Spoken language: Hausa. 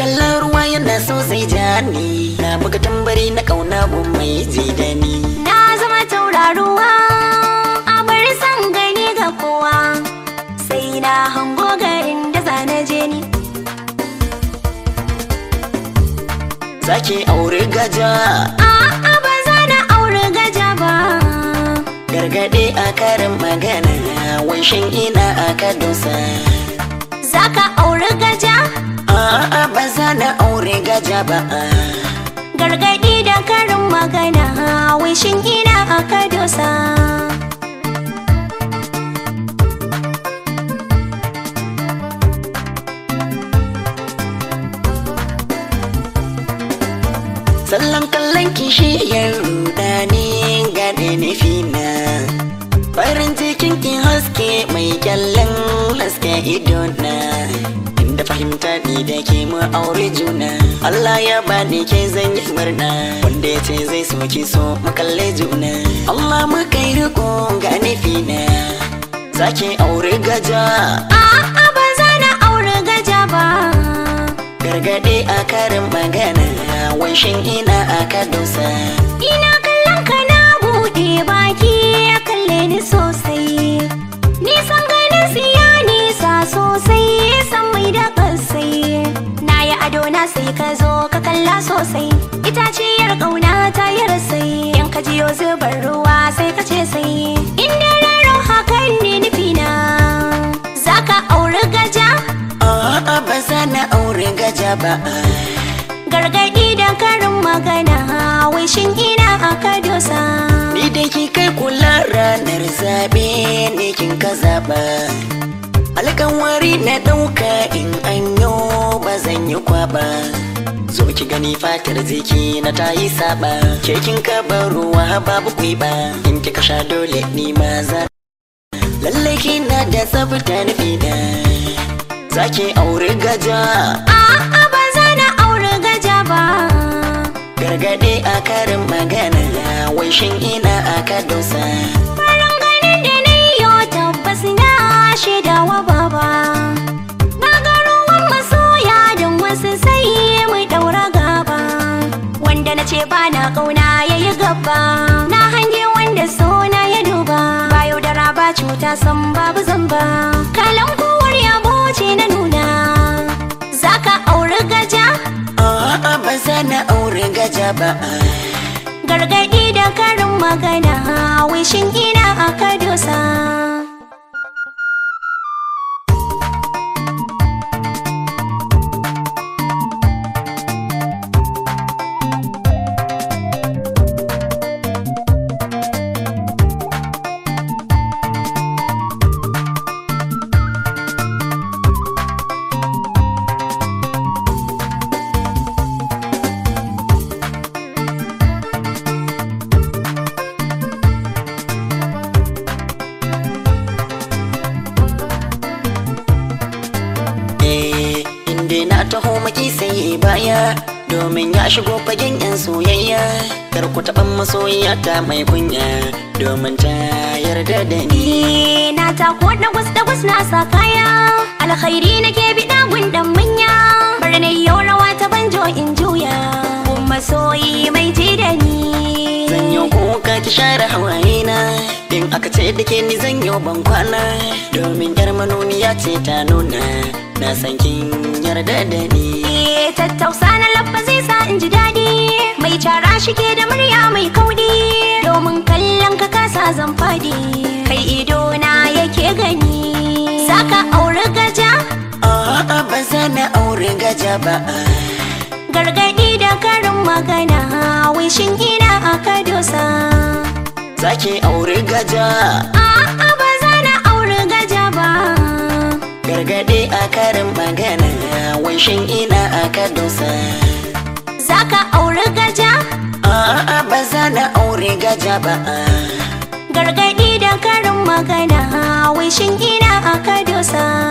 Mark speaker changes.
Speaker 1: kallon ruwa yana so zai ja ni na buga tambari na kauna gun mai ji da ni
Speaker 2: Na zama tauraruwa a bar san gani ga kowa sai na hango garin da zana je ni.
Speaker 1: zaki aure gaja
Speaker 2: A'a ba za na aure gaja ba.
Speaker 1: gargaɗe a karin magana wanshin ina aka dosa
Speaker 2: Za ka aure gaja?
Speaker 1: a'a ba za na aure gaja ba
Speaker 2: Gargaɗi da karin magana wishin ina aka dosa.
Speaker 1: sallan kallon kishiyar rudani gaɗe nufina farin cikin ki haske mai kyallin haske idona inda fahimta ni da ke mu aure juna Allah ya bani ke zan yi murna wanda ya ce zai so ki so mu kalle juna Allah mu kai riko ga nufina zaki aure gaja
Speaker 2: A'a ba za na aure gaja ba.
Speaker 1: gargaɗe a karin magana wanshin ina aka dosa
Speaker 2: Ina kallon ka na buɗe baki ya kalle ni sosai. Nisan ganin siya nisa sosai san mai da kasai. Na yi ado na sai ka zo ka kalla sosai. Itaciyar ƙauna ta yi rasai. In ka jiyo zubar ruwa sai ka ce sai. Inda raro hakan ne nufina. Za ka auri gaja?
Speaker 1: A'a ba za na aure gaja ba
Speaker 2: Gargaɗi da karin magana wishin ina aka dosa.
Speaker 1: Ni da ki kai kula ranar zaɓe ne kin ka zaɓa Alƙawari na ɗauka in an yo ba zan yi kwaba Zo ki gani fatar jiki na ta yi saba Ke kin ka bar ruwa babu ba In kika sha dole ni ma za Lallai kina da tsafta nufi da Zaki aure gaja
Speaker 2: A'a ba za na aure gaja ba.
Speaker 1: gargaɗe a karin magana wai shin ina aka dosa
Speaker 2: Farin ganin da na yi tabbas na shaidawa baba. Na ga ruwan masoya don wasu sai mu ɗaura gaba. Wanda na ce ba na ƙauna ya yi gaba. Na hange wanda sona ya duba. Ba yaudara ba cuta san babu zamba. Kalan kowar yabo ce na nuna. Za ka auri gaja?
Speaker 1: a'a ba za na aure gaja ba
Speaker 2: Gargaɗi da karin magana wishin ina aka dosa.
Speaker 1: eh inda na taho maki sai baya domin ya shigo fagen yan soyayya kar ku taɓa masoyiya ta mai kunya domin ta yarda da ni
Speaker 2: Ni na tako da gwas da gwas na sa kaya alkhairi nake biɗa gundan manya bar na yau rawa ta banjo in juya kun masoyi mai ji da ni
Speaker 1: zan yi kuka ki share hawaye na in aka ce da ke ni zan yi ban kwana domin yar manuniya ce ta nuna na san kin yarda da ni
Speaker 2: Eh, tattausa na labba zai sa in ji daɗi mai cara shi ke da murya mai kaudi domin kallon ka kasa zan fadi kai ido na yake gani saka auri gaja
Speaker 1: a'a ba za na aure gaja ba
Speaker 2: gargaɗi da karin magana wishin ina aka dosa
Speaker 1: zaki aure gaja
Speaker 2: a'a ba za na auri gaja ba
Speaker 1: gargaɗe a karin magana wanshin ina aka dosa
Speaker 2: zaka auri gaja
Speaker 1: a'a ba za na aure gaja ba
Speaker 2: gargaɗi da karin magana wishin ina aka dosa